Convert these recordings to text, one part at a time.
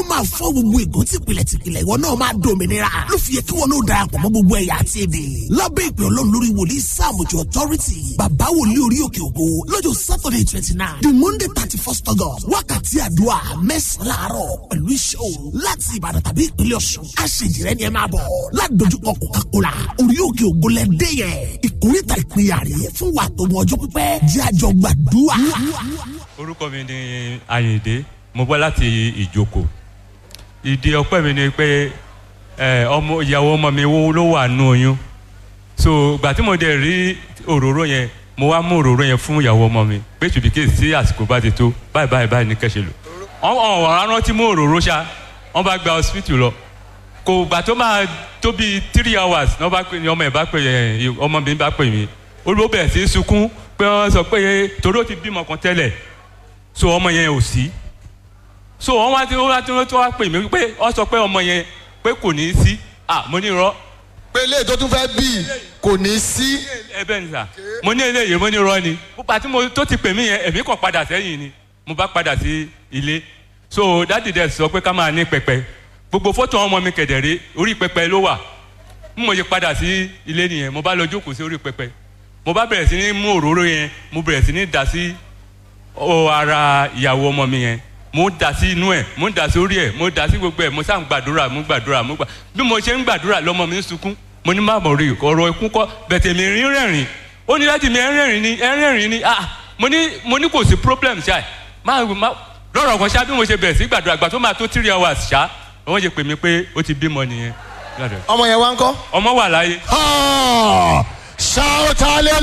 máa fọ́ gbogbo ègún tìpìlẹ̀ tìpìlẹ̀ ìwọ náà máa dòmìnira ló fi yẹ kí wọn náà darapọ̀ mọ́ gbogbo ẹ̀yà àti èdè lábẹ́ ìpè ọlọ́run lórí wòlíì sáàmùjọ authority bàbá wòlíì orí òkè ògo lọ́jọ́ saturday twenty nine the monday thirty first august wákàtí àdúrà mẹ́sàn-án láàárọ̀ pẹ̀lú iṣẹ́ òru láti ìbàdàn tàbí ìpínlẹ̀ ọ̀ṣun aṣèjìrẹ́ ni ẹ máa bọ̀ ládojúkọ coca-cola orí òkè ògo lẹ́dẹ́ yẹn ìkórìtà ìpínyà rè fún wa tó mọ ọjọ́ pípẹ́ jẹ́ àjọ gbàdúrà. orúkọ mi ni ayinde mo bọ́ láti ìjoko ìdí ọpẹ́ mi ni pé ẹ, ọmọ ìyàwó ọmọ mi wo ló wà nù oyún so ìgbà tí mo dẹ̀ rí òróró yẹn mo wá mú òróró yẹn fún ìyàwó ọmọ mi pé ṣùbíkè sí àsìkò bá ti tó báyìí báyìí báyìí ní kẹ́sẹ̀ lò wọ́n wọ́n wọ́n rántí mú òróró ṣá wọ́n bá gba hospital lọ kò gbà tó máa tó bíi three hours ní wọ́n bá pè ní ọmọ ẹ̀ bá pè ẹ̀ ọmọ mi bá pè mí olùwọ́ bẹ̀rẹ̀ sí í sunkún pé wọ́n sọ pé torí ó ti bímọ kan tẹ́lẹ̀ so ọmọ yẹn ò sí so wọ́n wá tí wọ́n wá tí wọ́n wá pè mí pé wọ́n sọ pé ọmọ yẹn pé kò ní í sí ah mo ní irọ́ pé ilé tó tún fẹ́ bí kò ní sí. ẹ bẹ́ẹ̀ ni sà mo ní eléyìí mo ní irọ́ ni púpà tí mo tó ti pè mí yẹn èmi kàn padà sẹ́yìn ni mo bá padà sí ilé so dáàdì dẹ̀ sọ pé ká máa ní pẹpẹ gbogbo fọ́tò ọmọ mi kẹ̀dẹ̀rẹ́ orí pẹpẹ ló wà bí mo yẹ padà sí ilé nìyẹn mo bá lọ jókòó sí orí pẹpẹ mo bá bẹ̀rẹ̀ sí ní mú òróró yẹn mo bẹ̀rẹ̀ sí ní dà sí ọ ara ìyàwó ọmọ mi yẹn mo dà sí inú ẹ mo dà sí orí ẹ mo dà sí gbogbo ẹ mo sá ń gbàdúrà mo gbàdúrà mo gbà bí mo ṣe ń gbàdúrà lọmọ mi ń sunkún mo ní má mọ̀ rí ọ̀rọ̀ ikú kọ́ bẹ̀tẹ̀ mi rí rẹ̀rìn ó ní láti mi ẹ̀ rẹ̀rìn ni ẹ̀ rẹ̀rìn ni ah mo ní mo ní kò sí problem ṣá ẹ̀ má má lọ́rọ̀ kan ṣá bí mo ṣe bẹ̀rẹ̀ sí gbàdúrà gbà tó máa tó three hours ṣá wọ́n ṣe pè mí pé ó ti bímọ nìyẹn Gbàdúrà. ọmọ yẹn wá ń kọ́. ọmọ wà láyé Ah, shout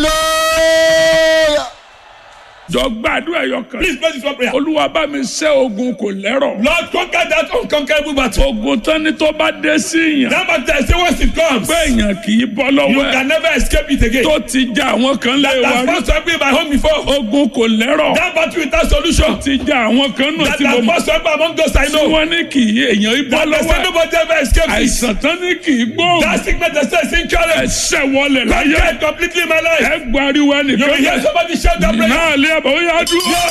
hallelujah. jọ gbàdúrà ẹyọ kan. Please pray this one prayer. olúwa bá mi ṣẹ́ ogun kò lẹ́rọ̀. Lord, conquer that unconquerable battle. ogun tán ni tó bá dé sí yàn. That battle, say once it comes, pé èèyàn kì í bọ́ you lọ́wọ́ can ẹ̀. never escape it again. tó ti já àwọn kan lé That wa has rí. first happened in my home before. ogun kò lẹ́rọ̀. That battle without solution. ti já àwọn kan nù That tí mo has mọ̀. first happened among those I tí know. wọ́n ní kì í èèyàn í bọ́ That they say lọ́wọ́ ẹ̀. nobody ever escapes it. àìsàn tán ní kì í gbóògùn. That sickness they say is incurable. ẹsẹ̀ wọlé láyé. Conquer it completely in my life. ẹ gbariwo You will ẹnìkan hear yẹn. somebody shout that prayer. náà lé àbọ̀ ó yá dúró.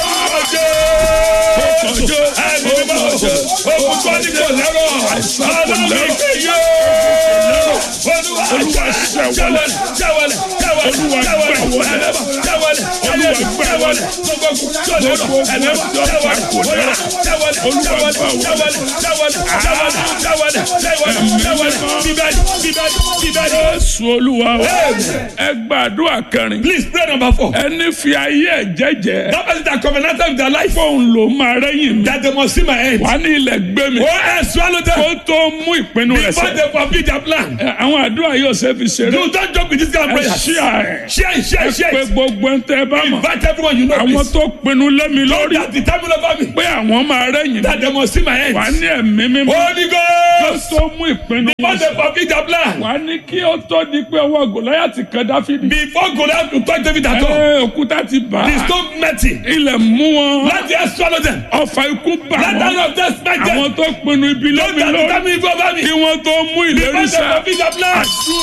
Jésù olúwa wa. ẹ gbàdúrà kẹrin. Please pray number four. ẹni fi ayé ẹ jẹ́jẹ́. That person that covenanted with their life fóun ló máa rẹ́yìn mi. that they must see my end. wà á ní ilẹ̀ gbé mi. Oh, I swallow them kó tó mú ìpinnu rẹ̀ before sẹ́. they fulfill their plan. Ẹ, àwọn àdúrà yóò ṣe fi ṣeré. You don't joke with this kind of ẹ prayer. ṣí àárẹ̀. Share it, share it, share pé it. gbogbo ń tẹ́ ẹ bá mọ̀. Invite everyone you know. àwọn please. tó pinnu lé mi Don't lórí. that the time over me. pé àwọn máa rẹ́yìn mi. That they must see my end. wà á ní ẹ̀mí mímọ́. Holy kó Ghost. tó mú ìpinnu Before wọn they sẹ́. fulfill their plan. wà á ní kí ó tó di pé ọwọ́ gòláyàtì kan dáfídì. Before Goliath to touch David at all. ẹ òkúta ti bà The á. stone met him. ilẹ̀ mú wọn. Let the earth swallow them. ọfà ikú bà Let the wọ́n. hand of death smite them. àwọn tó pinnu ibi lé Don't mi that the lórí. time evil over me. kí wọ́n tó mú Before ìlérí they sẹ́. fulfill their plan.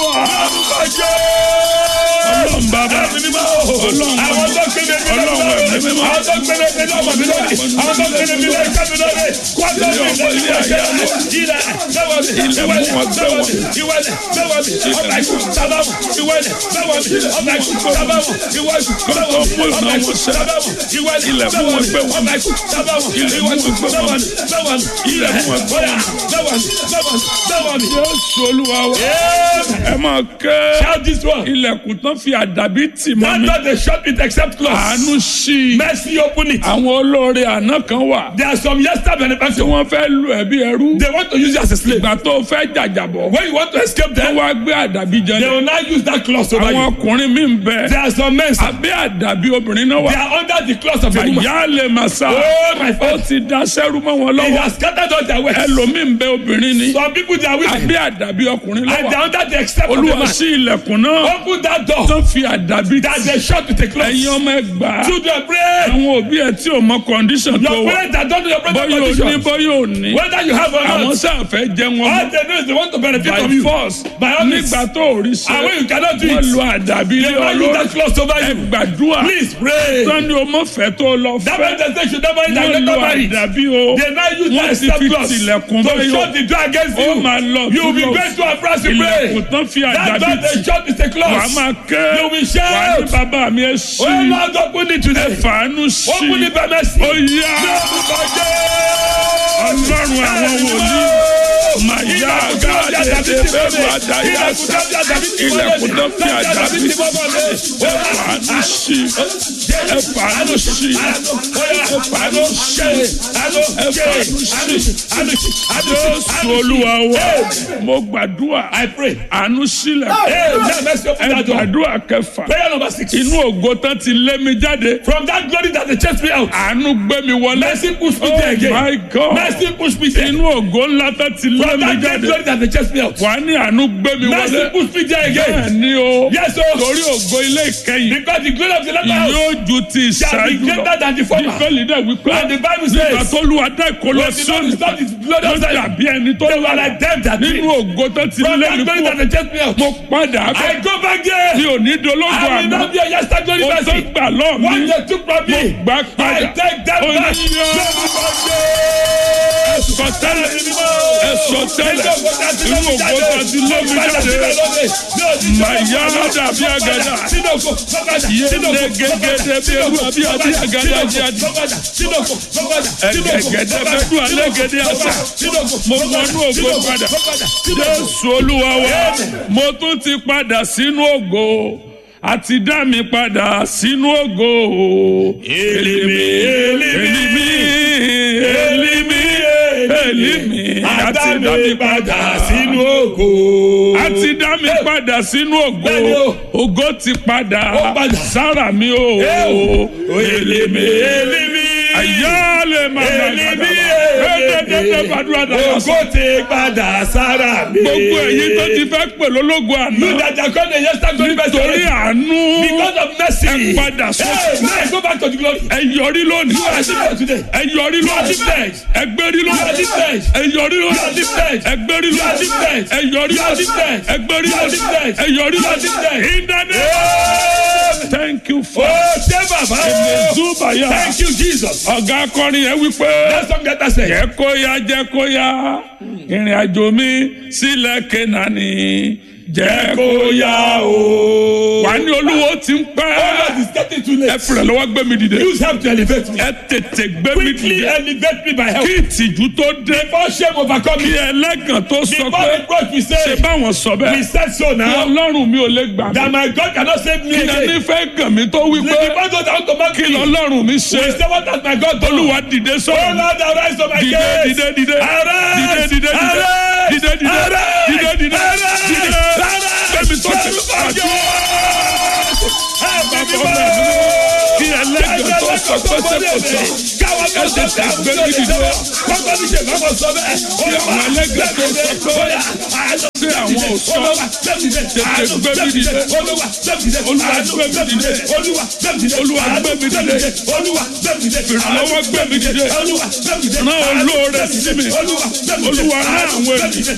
ọlọ́run bàbá. Ẹ̀mí mímọ́. Àwọn tó kéde mi lọ́wọ́. Ọlọ́run ẹ̀mí mímọ́. Àwọn tó kéde mi lọ́wọ́ mi lórí. Àwọn tó kéde mi lọ́wọ́ mi lórí. Kwátó mi lọ́wọ́ mi lórí. Ilẹ̀ lọ́wọ́ mi. Ìwẹ̀lẹ̀ lọ́wọ́ mi. Ìwẹ̀lẹ̀ lọ́wọ́ mi. Ọ̀gá ikú sábàmù. Ìwẹ̀lẹ̀ lọ́wọ́ mi. Ọ̀gá ikú sábàmù. Ìwẹ̀lẹ̀ lọ́wọ́ mi. Ọ̀gá ikú sábàmù. Ìwẹ̀lẹ̀ lọ́wọ́ mi. Ọ̀gá ikú sábàmù. Ìwẹ̀lẹ̀ lọ́wọ́ mi. Lọ́wọ́ mi. Ilẹ̀ bóyá lọ́wọ́ mi. Lọ́wọ́ mi. Lọ́wọ́ mi. Jésù olúwa wa. Yeah. ẹ máa ké. Shout this one. ilẹ̀kùn tán fi àdàbí tì mọ́ That mi. door they shut it except close. àánú sí i. Mercy open it. àwọn olóore àná kan wà. There are some yesterday tí benefactors. wọ́n fẹ́ lu ẹ̀bí ẹrú. They want to use you as a slave. ìgbà tó fẹ́ jàjàbọ̀. When you want to escape wọ́n them, wá gbé àdàbí they jẹlẹ̀. will now use that clause over àwọn you. ọkùnrin mi ń bẹ. There are some men, sir, abẹ́ àdàbí obìnrin náà they wà. are under the clause of a woman. àyà lè máa sá. Oh, my ó father. ti da sẹ́rú mọ́ wọn He lọ́wọ́. has scattered all their wealth. ẹlòmíì ń bẹ obìnrin ni. Some people, they are women. abẹ́ àdàbí ọkùnrin And they lọ́wọ́. are under the except of a olúwa man. sí ilẹ̀kùn náà. Open that door tó fi àdàbí that they shut with a ẹ̀yin clause. ọmọ ẹgbàá. children pray. àwọn òbí ẹ tí ò mọ condition tó Your wà parents that don't know your present bóyá ò ní condition. bóyá ò ní Whether you have or àwọn not. sáà fẹ́ jẹ wọn All mọ́ they know is they want to benefit by from you. force By all means. nígbà tó ò rí ṣe And when you cannot do wọ́n it, lo àdàbí they ilé want you olórí that close over ẹ you. gbàdúrà Please pray. sani o mọ fẹ́ tó lọ That fẹ́ means they say should not marry that wọ́n you lo not marry. àdàbí o They now use wọ́n that ti step fi clause tilẹ̀kùn to báyọ̀ shut the door against ó you. máa lọ You will be túbọ̀ going to a France to pray. ilẹ̀kùn tán fi That's àdàbí why tì they shut the wàá clause. máa ké You will wàá ní shout. bàbá mi ẹ sí Oh Lord, open it ẹ today. fàánú sí Open it by mercy. ó yá ọlọ́run àwọn wòlíì máa yá gáàdé bẹ́ẹ̀ máa dá yá sá ilẹ̀kùn tán fi àdàbí tì ẹ fàánú sí ẹ fàánú sí ẹ fàánú sí jésù olúwa wa mo gbàdúrà I pray. àánú sílẹ̀ Hey, let mercy open ẹ that door. gbàdúrà kẹfà Prayer number six. inú ògo tán ti lé mi jáde From that glory that they chased me out. àánú gbé mi wọlé Mercy push me oh there again. my god Mercy push me there. inú ògo ńlá tán ti lé From mi that great jáde glory that they chased me out. wà á ní àánú gbé mi Mercy wọlé push me there bẹ́ẹ̀ again. ni o Yes, oh. torí ògo ilé ìkẹyìn Because the glory of the latter house yóò ju ti shall be ìṣáájú greater lọ than the former. bíbélì dẹ̀ wípé And the Bible nígbà says, tó lu adá ìkọlọ when the Lord sóni is not his glory ló outside, dàbí ẹni tó they were lọ like them that nínú dream. ògo tán ti From lé that mi glory that kú they chased me out. mo padà I bẹ̀ go back there. mi ò ní dológo I will àná not be a yesterday glory o tó mercy. gbà lọ́ọ̀ What mi they took from me, gbà I padà take them Ó back. ní yọ. ẹ̀sọ̀ tẹ́lẹ̀ ẹ̀sọ̀ tẹ́lẹ̀ inú ògo tán ti lé mi jáde màyà dàbí àgàdà yéle gẹ́gẹ́dẹ́ bí ewu àbí àbí àgàdà jáde ẹ̀gẹ̀gẹ̀dẹ́ bẹ́ẹ̀ dùn alẹ́ gẹ́dẹ́ àṣà mo wọnú ògo padà jésù olúwa wa mo tún ti padà sínú ògo àti dá mi padà sínú ògo èlìmí èlìmí èlìmí èlìmí àti dá mi padà sínú ògo. àti dá mi padà sínú ògo Bẹ́ẹ̀ni o. ògo ti padà Ó padà. sára mi o èlìmí Èlìmí. àyálè màmá Èlìmí. ẹ̀ẹ́dẹ́gbẹ́ gbàdúrà dàgbà sọ. Ògo ti padà sára mi. gbogbo èyí tó ti fẹ́ pè lólógo You àná that are called the yesterday glory mercy. torí àánú Because of mercy. ẹ padà sọ Hey, man, go back to the glory. ẹ yọrí lónìí You are different today. ẹ yọrí You are lónìí different. ẹ gbérí You are lónìí different. ẹ yọrí You are lónìí different. ẹ gbérí You are lónìí different. ẹ yọrí You are lónìí different. ẹ gbérí You are lónìí different. ẹ yọrí You are lónìí different. in the name Amen. thank you for Oh, ṣé bàbá o? ezubaya Thank you, Jesus. ọ̀gá akọrin yẹn wípé That's what get us jẹ́ kó yá jẹ́ kó yá ìrìn àjò mi sílẹ̀ kénani jẹ́ kó yá o. wà ní olúwo tí ń pẹ́ God is getting too ẹ late. fìrẹ̀ lọ́wọ́ gbé mi dìde Use help to elevate me. ẹ tètè gbé mi Quickly dìde elevate me by help. kí ìtìjú tó dé Before shame overcome kí me. ẹlẹ́gàn tó sọ Before pé reproach we ṣe say, báwọn sọ we bẹ́ẹ̀ said so kí now. ọlọ́run mi ò lè gbà That mí my God cannot save me kí ẹni again. fẹ́ gàn mí tó wí The pé people don't want to mock kí me. lọ́lọ́run mi ṣe We say what has my God done? olúwa dìde Oh sọ̀rọ̀ mi Lord, arise on my dìde case. dìde dìde Arise. dìde dìde dìde Arise. dìde dìde Arise. dìde dìde Arise. dìde Arise. gbẹmí tó ti Lórúkọ pàdé Help me, bàbá Lord. mi kí ẹlẹ́gàn tó sọ pé ṣe kò sọ ẹ tètè gbé mi dìde Kí àwọn ẹlẹ́gàn tó sọ pé ṣé àwọn ò sọ tètè gbé mi dìde olúwa gbé mi dìde olúwa gbé mi dìde ìrànlọ́wọ́ gbé mi dìde rán olóore sí mi olúwa rán àwọn ènìyàn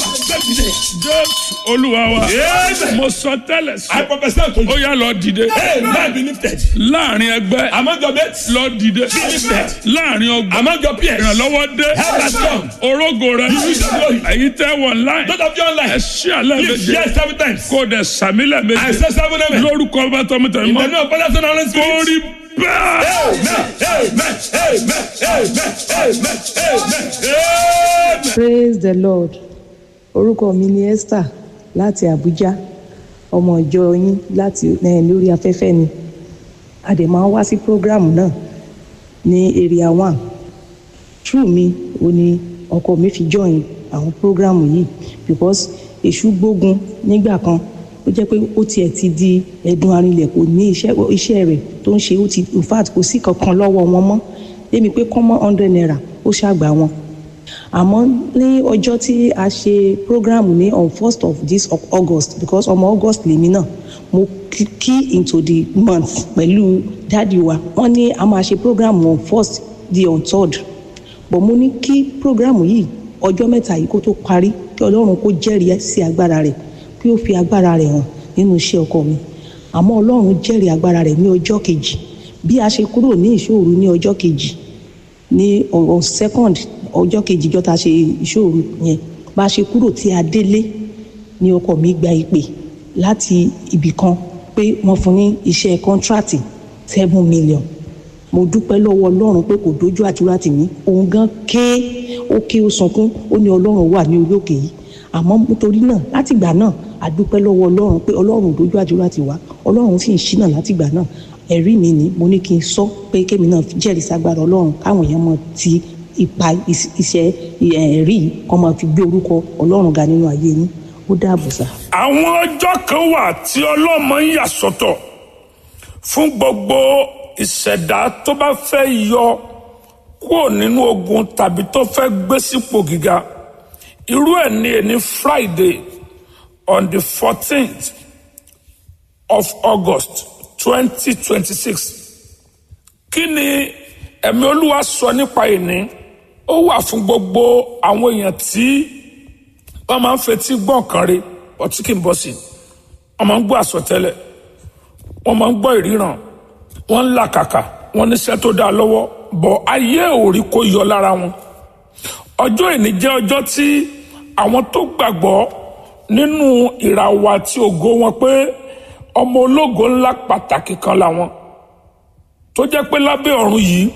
jésù olúwa wa mo sọ tẹ́lẹ̀ sí I prophesy to ó you. yá lọ dìde Hey, man be lifted. láàrin ẹgbẹ́ Among your mates, lọ dìde lifted. láàrin ọgbà among your peers, ìrànlọ́wọ́ dé help has come. orógo rẹ use your glory. èyí tẹ́ wọ̀ láì Those of you ẹ online, ṣí àlẹ́ lift méje yes seven times. kó o dẹ̀ sàmílẹ̀ I méje say seven amen. lórúkọ bá tọmọtẹmọ In the mọ́ name of Father, Son, and Holy Spirit. kórì bẹ́ẹ̀. Amen. Amen. Amen. Amen. Amen. Amen. Amen. praise the lord orúkọ mi ni esther láti abuja ọmọ ìjọ yín láti eh, lórí afẹ́fẹ́ ni a dẹ̀ máa ń wá sí program náà ní area one true mi ò ní ọkọ mi fi join àwọn program yìí because èṣù gbógun nígbà kan ó jẹ́ pé ó tiẹ̀ ti di ẹ̀dùn arinlẹ̀ kò ní iṣẹ́ iṣẹ́ rẹ̀ tó ń ṣe ó ti in fact kò sí kankan lọ́wọ́ wọn mọ́ débi pé kọ́mọ́ hundred naira ó ṣàgbà wọn àmọ́ ní ọjọ́ tí a ṣe program ní on first of this of august because ọmọ august lèmi náà mo key key into the month pẹ̀lú dáàdi wa wọ́n ní a máa ṣe program on first di on third but mo ní kí program yìí ọjọ́ mẹ́ta yìí kó tó parí kí ọlọ́run kó jẹ́rìí sí agbára rẹ̀ kí ó fi agbára rẹ̀ hàn nínú iṣẹ́ ọkọ mi àmọ́ ọlọ́run jẹ́rìí agbára rẹ̀ ní ọjọ́ kejì bí a ṣe kúrò ní ìṣòro ní ọjọ́ kejì ní on second ọjọ́ kejì jọ́ta ṣe ìṣòro yẹn bá a ṣe kúrò tí a délé ní ọkọ mi gba ìpè láti ibì kan pé wọ́n fún ní iṣẹ́ kọ́ńtrátì seven million mo dúpẹ́ lọ́wọ́ ọlọ́run pé kò dójú àdúrà tì mí òun gan ké ó ké ó sunkún ó ní ọlọ́run wà ní orí òkè yìí àmọ́ nítorí náà látìgbà náà a dúpẹ́ lọ́wọ́ ọlọ́run pé ọlọ́run ò dójú àdúrà tì wá ọlọ́run sì ń ṣínà látìgbà náà ẹ̀rí mi ni mo ní kí n sọ pé kémi náà jẹ́rìí sagbára ọlọ́run káwọn èèyàn mọ̀ ti ipa is- iṣẹ́ ẹ̀rí kọ́ máa fi gbé orúkọ ọlọ́run ga nínú ayé yín ó dáàbò sá. àwọn ọjọ́ kan wà tí ọlọ́mọ ń yà sọ́tọ̀ fún gbogbo ìṣẹ̀dá tó bá fẹ́ yọ kúrò nínú ogun tàbí tó fẹ́ gbé sípò gíga irú ẹ̀ ní ẹni friday on the fourteenth of august twenty twenty six kí ni ẹ̀mí olúwa sọ nípa ìní ó wà fún gbogbo àwọn èèyàn tí wọ́n máa ń fetí gbọ́ nǹkan rí ọtí kì í bọ́ sí i wọ́n máa ń gbọ́ àsọtẹ́lẹ̀ wọ́n máa ń gbọ́ ìríran wọ́n ń làkàkà wọ́n níṣẹ́ tó dáa lọ́wọ́ bọ̀ ayé ò rí kó yọ lára wọn ọjọ́ ìní jẹ́ ọjọ́ tí àwọn tó gbàgbọ́ nínú ìràwọ̀ àti ògo wọn pé ọmọ ológo ńlá pàtàkì kan làwọn tó jẹ́ pé lábẹ́ ọ̀run yìí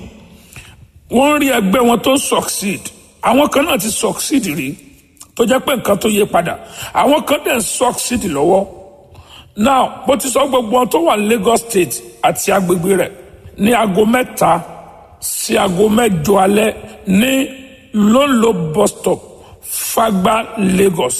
wọ́n ń rí ẹgbẹ́ wọn tó succeed àwọn kan náà ti succeed rí tó jẹ́ pé nǹkan tó yé padà àwọn kan dẹ̀ ń succeed lọ́wọ́ now bó ti sọ gbogbo wọn tó wà ní Lagos State àti agbègbè rẹ̀ ní aago mẹ́ta sí aago mẹ́jọ alẹ́ ní lolo bus stop Fagba Lagos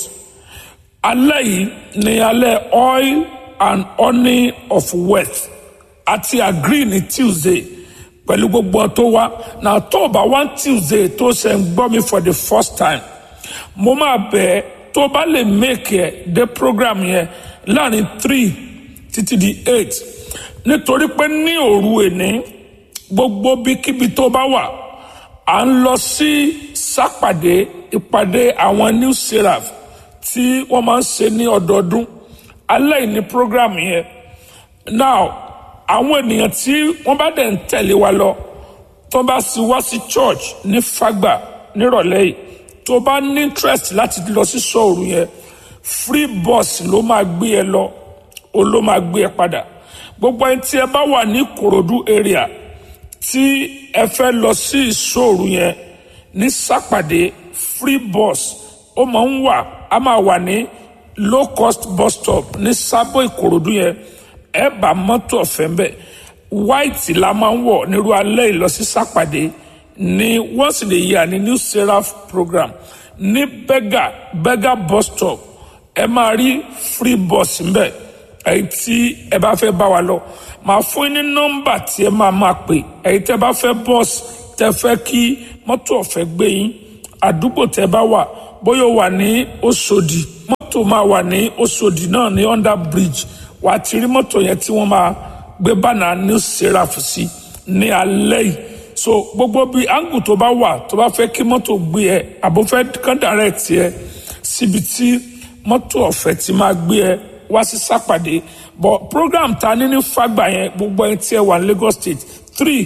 alẹ́ yìí ní alẹ́ oil and honey of wealth àti agree ní Tuesday pẹ̀lú gbogbo wọn tó wá na tó o bá wá Tuesday tó ṣe ń gbọ́ mi for the first time mo máa bẹ̀ ẹ́ tó o bá lè make ẹ̀ dé program yẹn láàrin three títí di eight nítorí pé ní òru èní gbogbo bíkíbi tó bá wà à ń lọ sí sápàdé ìpàdé àwọn new seraph tí wọ́n máa ń ṣe ní ọdọọdún alẹ́ yìí ní program yẹn now àwọn ènìyàn tí wọ́n bá dẹ̀ ń tẹ̀lé wa lọ tó bá sì wá sí church ní Fágbà nírọ̀lẹ́ yìí tó bá ní interest láti lọ sí sọ́ọ̀rù yẹn free bus ló máa gbé ẹ lọ o ló máa gbé ẹ padà gbogbo ẹni tí ẹ bá wà ní Ìkòròdú area tí ẹ fẹ́ lọ sí ìṣòro yẹn ní sápàdé free bus ó máa ń wà á máa wà ní low cost bus stop ní sábò ìkòròdú yẹn ẹ bá mọ́tò ọ̀fẹ́ ń bẹ̀ white la máa ń wọ̀ nírú alẹ́ ìlọ sí sápàdé ní once in a year ní new seraph program ní bega bega bus stop ẹ máa rí free bus ń bẹ̀ ẹ̀yin tí ẹ bá fẹ́ bá wa lọ màá fún yín ní nọ́mbà tí ẹ máa máa pè ẹ̀yin tẹ́ bá fẹ́ bọ́ọ̀sì tẹ́ fẹ́ kí mọ́tò ọ̀fẹ́ gbé yín àdúgbò tẹ́ bá wà bóyá ó wà ní Òṣòdì mọ́tò máa wà ní Òṣòdì náà ní under bridge wà á ti rí mọ́tò yẹn tí wọ́n máa gbé bánà new seraph sí ní alẹ́ yìí so gbogbo bíi angle tó bá wà tó bá fẹ́ kí mọ́tò gbé ẹ àbò fẹ́ kán direct ẹ síbi tí mọ́tò ọ̀fẹ́ ti máa gbé ẹ wá sí sápàdé but program ta ní ní Fágbà yẹn gbogbo ẹni tí ẹ wà ní Lagos State three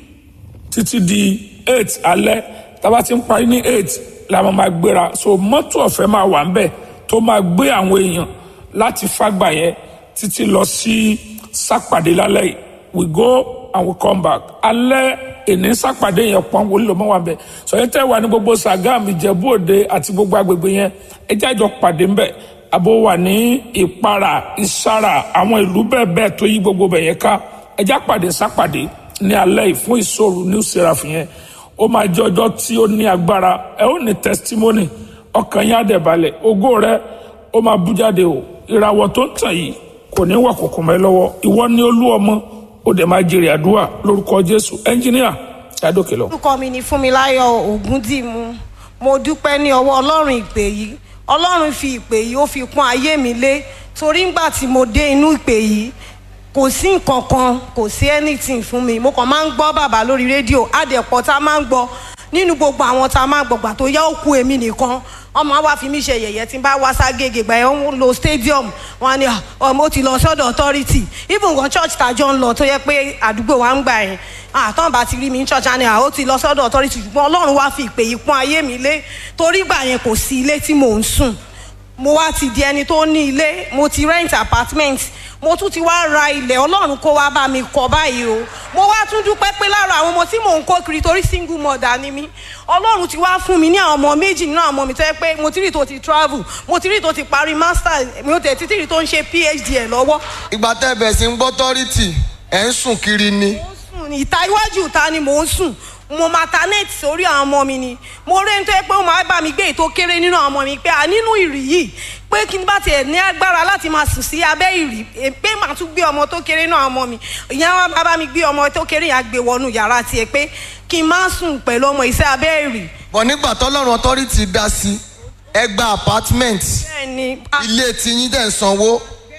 títí di eight alẹ́ tábà ti ń parí ní eight la máa ma gbéra so mọ́tò ọ̀fẹ́ máa wà ńbẹ̀ tó máa gbé àwọn èèyàn láti Fágbà yẹn títí lọ sí sápàdé lálẹ́ yìí we go and we come back alẹ́ èní sápàdé yẹn pọ́n wọlé lọ́mọ́ wa bẹ̀ sọ̀yìn tẹ́ wà ní gbogbo Sàgámù Ìjẹ̀bú Òde àti gbogbo agbègbè yẹn ẹ jẹ́ àjọ pàdé ńbẹ̀ àbò wà ní ìpara ìsara àwọn ìlú bẹ́ẹ̀ bẹ́ẹ̀ tó yí gbogbo bẹ̀ yẹn ká ẹjá pàdé sápàdé ní alẹ́ yìí fún ìṣòro new seraph yẹn ó máa jẹ́ ọjọ́ tí ó ní agbára ẹ ó ní testimony ọkàn yín á dẹ̀ balẹ̀ ògo rẹ ó máa bú jáde o ìràwọ̀ tó ń tàn yìí kò ní wà kòkò mọ́ ẹ lọ́wọ́ ìwọ ni olú ọmọ ó dẹ̀ máa jèrè àdúrà lórúkọ Jésù ẹnjìníà yàdókè lọ. orúkọ mi ni Fúnmiláyọ̀ Ògúndìmú mo dúpẹ́ ní ọwọ́ ọlọ́run ìpè yìí ọlọ́run fi ìpè yìí ó fi pọ́n ayé mi lé torí ńgbà tí mo dé inú ìpè yìí kò sí nǹkan kan kò sí anything fún mi mo kàn máa ń gbọ́ bàbá lórí rédíò àdẹ̀pọ̀ tá a máa ń gbọ́ nínú gbogbo àwọn tá a máa gbọ̀gbà tó yá òkú èmi nìkan ọmọ wa fi mí ṣe yẹ̀yẹ́ tí n bá wá ságége gbà yẹn ń lo stadium wọn ni ọmọ ó ti lọ sọ́dọ̀ authority even gan church tàjọ ń lọ tó yẹ pé àdúgbò wa ń gbà yẹn àtọ́n bá ti rí mi ní church àni ó ti lọ sọ́dọ̀ authority ṣùgbọ́n ọlọ́run wá fi ìpè yìí pọ́n ayé mi lé torí gbà yẹn kò sí ilé tí mò ń sùn mo wá ti di ẹni tó ní ilé mo ti rent apartment mo tún ti wá ra ilẹ̀ ọlọ́run kó wá bá mi kọ́ báyìí o mo wá tún dúpẹ́ pé lára àwọn ọmọ tí mò ń kó kiri torí single mother ni mí ọlọ́run ti wá fún mi ní àwọn ọmọ méjì nínú àwọn ọmọ mi tó yẹ pé mo ti rí tó ti travel mo ti rí tó ti parí master mi ò tẹ̀ títí rí tó ń ṣe phd ẹ̀ lọ́wọ́ ìgbà tẹ́ ẹ bẹ̀ sí ń gbọ́ tọ́rìtì ẹ̀ ń sùn kiri ni. sùn ní ìta iwájú ìta ni mò ń sùn mo maternate sórí àwọn ọmọ mi ni mo rí ẹni tó yẹ pé ó máa bá mi gbé ètò kéré nínú àwọn ọmọ mi pé à nínú ìrì yìí pé kí n bá tiẹ̀ ní agbára láti máa sùn sí abẹ́ ìrì eh, pé màá tún gbé ọmọ tó kéré náà ọmọ mi ìyá wa bá bá mi gbé ọmọ tó kéré yẹn á gbé wọnú yàrá tiẹ̀ pé kí n má sùn pẹ̀lú ọmọ ìṣe abẹ́ ìrì bọ̀ nígbà tọ́lọ́run tọ́rìtì dá sí ẹ gba apartment bẹ́ẹ̀ ni ah, ilé tiyín dẹ̀ ń sanwó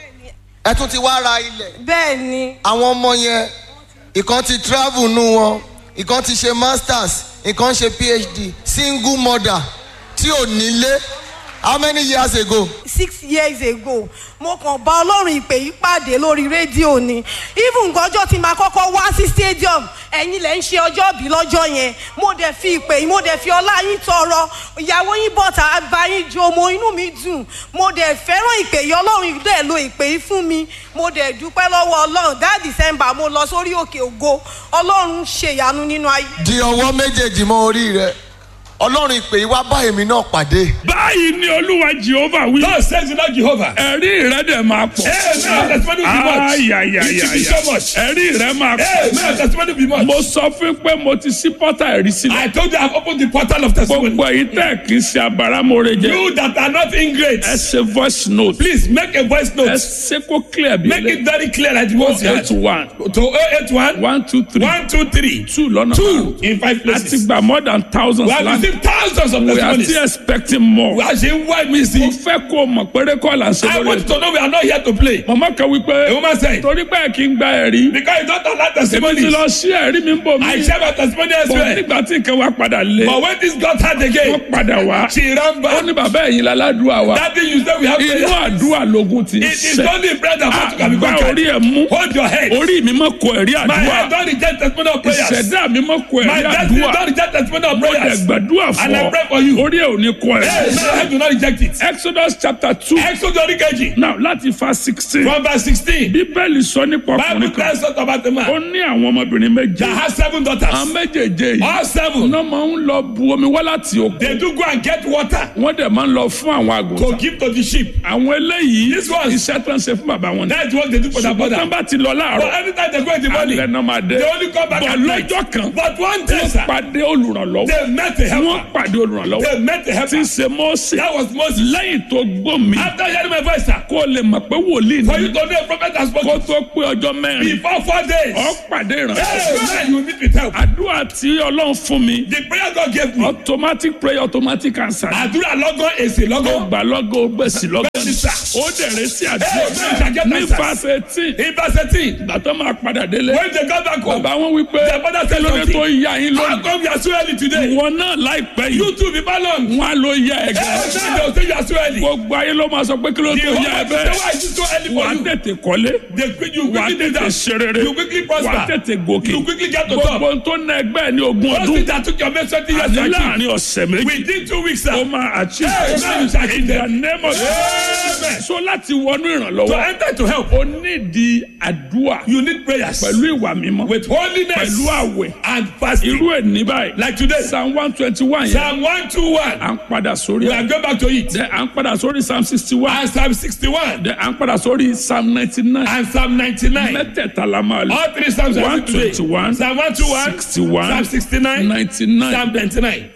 ẹ tún ti wá ra ilẹ̀ bẹ́ẹ̀ ni àwọn ọmọ yẹn ìkan ti travel nù wọn ìkan ti ṣe masters ìkan ṣe phd single mother tí ò nílé how many years ago. six years ago mo kàn bá ọlọ́run ìpè yìí pàdé lórí rédíò ni even gọjọ́ tí màá kọ́kọ́ wá sí stadium ẹ̀yin lẹ̀ ń ṣe ọjọ́ bí lọ́jọ́ yẹn mo dẹ̀ fi ìpè yìí mo dẹ̀ fi ọlá yín tọrọ ìyàwó yín bọ̀tà àgbà yín jo mo inú mi dùn mo dẹ̀ fẹ́ràn ìpè yìí ọlọ́run dẹ̀ lo ìpè yìí fún mi mo dẹ̀ dúpẹ́ lọ́wọ́ ọlọ́run that december mo lọ sórí òkè ògo ọlọ́run ṣèyanu nínú ayé. di ọwọ́ méjèèjì mọ́ orí rẹ ọlọ́run ìpè yìí wá bá èmi náà pàdé. báyìí ni olúwa jehova wí. God says to Lord Jehovah. ẹ̀rí rẹ dẹ̀ máa pọ̀. Amen. Testimony will be much. It will be ayayayaya so much. ẹ̀rí rẹ máa pọ̀. Amen. Testimony will be much. mo sọ fún pé mo ti sí pọ́tà ẹ̀rí sílẹ̀. I told you I've opened the portal of testimony. gbogbo èyí tẹ̀ kí n ṣe abáramọ̀rẹ́ jẹ. You that are not ingrate, ẹ ṣe voice note. please make a voice ẹ note. ṣe kó clear bí Make it very clear that you want to eight one To 081 one two three 123 two lọ́nà Two márùn-ún. in five a ti places. gba more than thousands We have land. received thousands of we are testimonies. still expecting more. We are saying why we mo see. fẹ́ kó o mọ̀ pé rékọ́ là ń ṣe I lórí want you ètò. to know we are not here to play. mọ̀mọ́ kan wípé A woman said, torí pé kí n gba ẹ̀rí. because you don't allow èmi ti testimonies, lọ sí ẹ̀rí mi ń bò mí. I share my testimony bọ̀ elsewhere. nígbà tí nǹkan wa padà lé. But when this got hard wọ́n again, padà wá. she ran ó back. ní bàbá ẹ̀yin láládùúà wa. That thing you say we have inú prayer. àdúrà lógún ti ń It is sẹ́. only bread and water can be àgbà conquered. orí ẹ̀ mú. Hold your head. orí mi mọ̀ kọ ẹ̀rí My head àdúrà. don't reject testimony of prayers. ìṣẹ̀dá mi mọ̀ kọ My ẹ̀rí destiny àdúrà. don't reject testimony of mo dẹ̀ prayers. gbàdúrà And fún I ọ. pray for you. orí ẹ̀ ò ní kọ Hey, ẹ̀rí. my head do not reject it. Exodus chapter two. Exodus orí kejì. now láti fa sixteen. From verse sixteen. bíbélì sọ nípa Bible ọkùnrin kan. tells us about the ó man ní àwọn ọmọbìnrin méje. that has seven daughters. àwọn méjèèjé yìí. All seven. iná máa ń lọ bu omi wá láti òkun. They do go and get water wọ́n dẹ̀ máa ń lọ fún àwọn to àgùntàn. give to the sheep. àwọn eléyìí This ones- iṣẹ́ tó ń ṣe fún bàbá wọn ni. That's what they do for their ṣùgbọ́n tán brother. bá ti lọ But láàárọ̀ anytime they go in the morning, alẹ́ náà máa dé. they only come back bọ̀ at night. lọ́jọ́ kan But one day, wọ́n sir, pàdé olùrànlọ́wọ́. they met a wọ́n helper. pàdé olùrànlọ́wọ́. They met a tí ń helper. ṣe mọ́ọ̀sì. That was Moses. lẹ́yìn tó gbọ́ mi. After hearing my voice, sir, kó o lè mọ̀ pé wòlíì for you ni. to know a prophet has kó spoken tó pé ọjọ́ mẹ́rin. before four days. ọ pàdé Hey, ìrànlọ́wọ́. man, you will meet with help. àdúrà tí ọlọ́run fún mi. The prayer God gave me. automatic prayer automatic answer. Àdúrà lọ́gán èsè ó lọ́gán. gbà lọ́gọ́ ó gbèsè lọ́gọ́. Bẹ́ẹ̀ni sà. ó dẹ̀rẹ̀ sí Hey, àdúrà. man, get ní answers. verse eighteen. In verse eighteen, ìgbà tó máa padà délé. when they got back home, bàbá wọn wí pé their father said lóde tó something. yá yín How lónìí. come you are so early today? ìwọ náà láìpẹ́ You yìí. too be ballon. wọn á ló yá ẹ Hey, gan. man, they will say you are so early. gbogbo ayé ló máa sọ pé kí ló The tó whole yá ẹ world say, bẹ́ẹ̀. why is it so early wà for á you? tètè kọ́lé. They quick, you wà á quickly do tètè that. ṣe rere. You quickly wà á prosper. tètè gòkè. You quickly get to top. gbogbo tó ná ẹgbẹ́ ẹ̀ ní ogún Those ọdún. things that took your mate twenty years to àti achieve. láàrin ọ̀sẹ̀ méjì. Within two weeks, sir. ó máa achieve. Hey, man, you shall achieve in the them. name of Amen. so láti wọnú To ìrànlọ́wọ́. enter to help, ó nídìí àdúrà you need prayers pẹ̀lú ìwà mímọ́. with holiness pẹ̀lú àwẹ̀. and fasting. irú ẹ̀ ní báyìí. Like today, psalm one twenty one yẹn. Psalm 121. à ń padà sórí We ẹ̀. are going back to it. Then à ń padà sórí psalm sixty one. And Psalm 61. Then à ń padà sórí psalm ninety nine. And Psalm 99. mẹ́tẹ̀ẹ̀ta la máa lò. All three Psalms are one today. twenty one. Psalm 121. sixty one. Psalm 69. ninety nine. Psalm 99.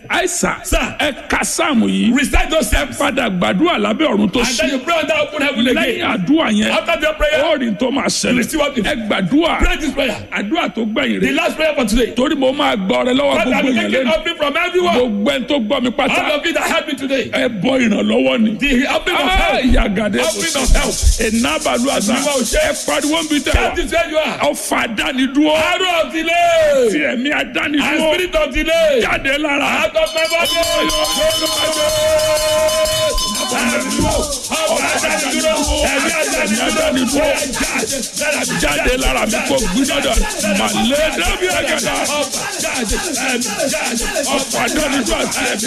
àìsàn Sir. ẹ ka sáàmù yìí Recite those ẹ steps. padà gbàdúrà lábẹ́ ọ̀run tó And then ṣí you pray under open heaven lẹ́yìn again. àdúrà yẹn After your prayer, ó rí tó máa You see what ṣẹlẹ̀ it- ẹ gbàdúrà pray this prayer. àdúrà tó gbẹ̀yìn The rẹ̀ last prayer for today. torí mo máa gbọ́ ọrẹ lọ́wọ́ Father, gbogbo I'm yẹn taking lẹ́nu offering from everyone. gbogbo ẹni tó gbọ́ mi pátá All of you that helped me today. ẹ bọ ìrànlọ́wọ́ ni. The offering of help. yagade Offering of help. enabalu asa Àdúrà òṣè. ẹ pariwo nbí tẹ That is where you are. ọfà dánidúró Arrow of delay. ti ẹ̀mí And adánidúró spirit of delay. jáde lára Out of my body. jáde lára mi kò gbúdọ̀dọ̀ màlẹ́ dábì àgàdà ọfà dánidúró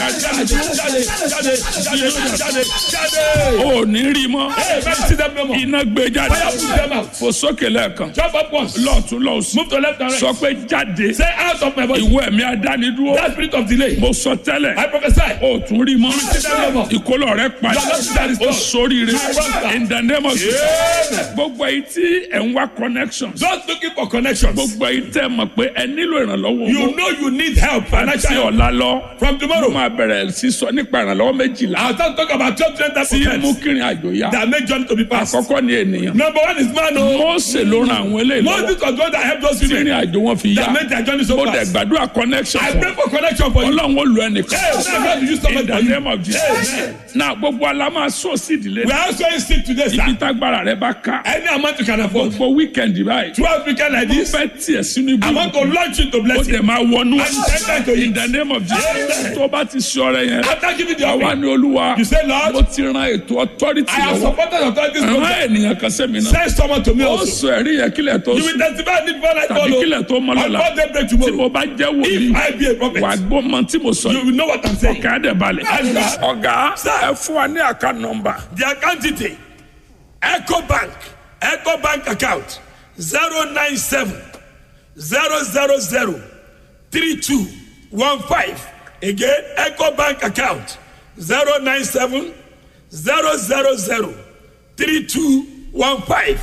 àti ẹ̀mí ò ní rí mọ́ iná gbé jáde fò sókè lẹ́ẹ̀kan Jump up once. lọ́ọ̀tún lọ́ọ̀sùn Move to left and sọ right. pé jáde Say out of my body. ìwọ ẹ̀mí adánidúró That spirit of delay. mo sọ tẹ́lẹ̀ I prophesy. o tún rí mọ́ Amen. ìkólọ rẹ padà Amen. o sóríire Amen. in the name of Jesus Amen. gbogbo èyí tí ẹ̀ ń wá connections Just looking for connections. gbogbo èyí tẹ́ mọ̀ pé ẹ nílò ìrànlọ́wọ́ You owó know you need help àti financially. ọ̀la lọ From mo tomorrow, máa bẹ̀rẹ̀ sí sọ nípa ìrànlọ́wọ́ méjìlá I'll start talking about twelve different tí types mú of help kírin àjò yá that make journey to be passed. àkọ́kọ́ ni ènìyàn Number one is man. Oh, Mósè ló ran àwọn eléyìí lọ́wọ́ Moses was the one that helped those tí women ìrìn àjò wọn fi yá that made their journey so mo dẹ̀ fast. gbàdúrà connection I fún pray for connection for you. ọlọ́run ó lu ẹnìkan Hey, now God will use somebody in the for you. name of Jesus Amen. na gbogbo alama sọ sí ìdílé We are also in sick today, ibi sir. tágbára rẹ bá ká Any amount you can afford. gbogbo weekend báyìí Twelve weekend like mo this, fẹ́ tiẹ̀ sínú ibi I want to launch you to ó blessing. dẹ̀ máa wọnú And enter to in it. the name of Jesus Amen. tó bá ti ṣọ́ rẹ yẹn After giving the àwa offering, ni olúwa you say, Lord, mo ti ran ètò authority I have lọ́wọ́ supported authorities ràn program. ènìyàn kan sẹ́mi náà Send someone to me ó also. sọ ẹ̀rí yẹn kílẹ̀ tó You will sùn testify need before I tàbí follow. kílẹ̀ tó mọ́ On lọ́la what they break tí mo tomorrow. bá jẹ́ wòlíì If I be a prophet, wà gbọ́ mọ tí mo sọ you yìí will know what I'm saying. ọ̀gá dẹ̀ balẹ̀ Àgbà. ọ̀gá Sir. ẹ fún wa ní àká nọmba The account detail Eco Bank Eco Bank account zero nine seven zero zero zero three two one five again Eco Bank account zero nine seven zero zero zero three two one five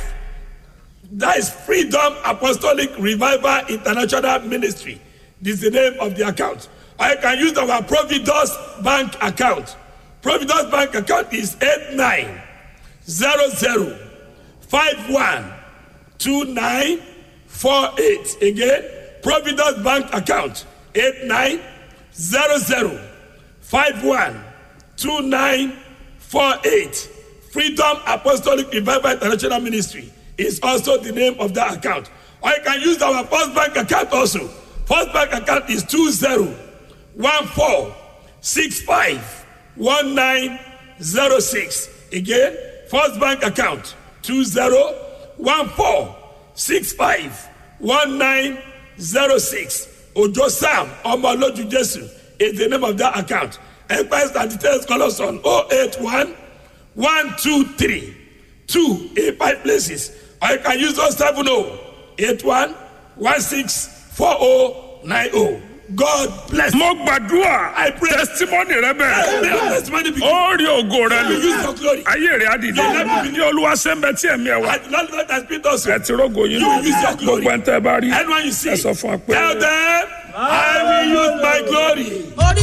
that is Freedom Apostolic Revival International Ministry this is the name of the account I can use our Providence Bank account Providence Bank account is eight nine zero zero five one two nine four eight again Providence Bank account eight nine zero zero five one two nine four eight Freedom Apostolic Revival International Ministry is also the name of that account or you can use our First Bank account also First Bank account is two zero one four six five one nine zero six again First Bank account two zero one four six five one nine zero six Ojo Sam Omoloju Jesu is the name of that account enquiries and details call us on oh eight one one two three two eight five places or you can use those seven oh eight one one six four oh nine oh God bless. mo gbàdúrà I pray. testimony rẹ bẹ̀rẹ̀ May your testimony be ó rí ògo rẹ You use lò your glory. ayé rẹ á dìde Your life will be- ní olúwa sẹ́ńbẹ́ tí ẹ̀mí ẹ̀ wá And Lord God has been us. ẹ ti rógo yín You use your glory. gbogbo ẹ̀ ń tẹ́ bá rí Anyone you see, ẹ sọ fún wa pé. tell them, I will use my glory.